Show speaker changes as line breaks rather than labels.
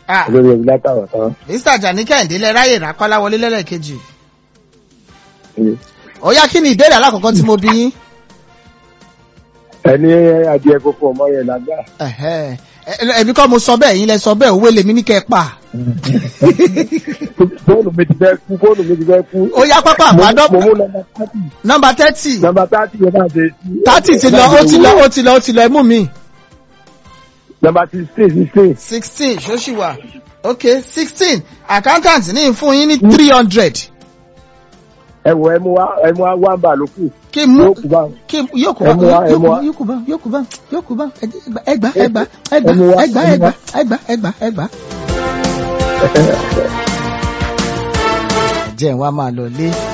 Ah.
olórí ẹbí látàwọn tán.
mr jani kẹ́hìndé lẹ ráyè rákọ́lá wọlé lẹ́lẹ́kejì ó yá kí ni ìbéèrè alákọ̀ọ́kọ́ tí mo bí yín.
ẹni adìẹ kókó ọmọ yẹn lágbá.
Ẹ̀hẹ́. Ẹ- ẹbí kọ́ mo sọ bẹ́ẹ̀ yín lẹ sọ bẹ́ẹ̀ òwe lèmi ní kẹ́ ẹ pa.
fóònù mi ti fẹ́ kú fóònù mi ti fẹ́ kú.
ó yá pápá
mo
àpádọ́
mo mú nọmba thirty
nọmba thirty
nọmba thirty yẹn náà ṣe.
thirty ti lọ ó ti lọ ó ti lọ ó ti lọ ẹ mú mi.
nọmba sixteen sixteen.
sixteen ṣóṣì wà ok sixteen accountant ní fún yín ní three hundred
ẹ wọ ẹ mú wa ẹ mú wa wá ń bà ló kù.
kí n mú
yóò kú báwọn.
kí n yóò kú
Ẹ
bá
mú wá, ẹ
yóò
mú
kú
wá.
yóò kú bá yóò kú bá yóò kú bá ẹgbà ẹgbà ẹgbà
Ẹ mú wá,
ẹgbà
ẹ mú
ẹgbà
wá.
ẹgbà ẹgbà ẹgbà ẹgbà. jẹ́ ẹ̀ wá máa lọ lé.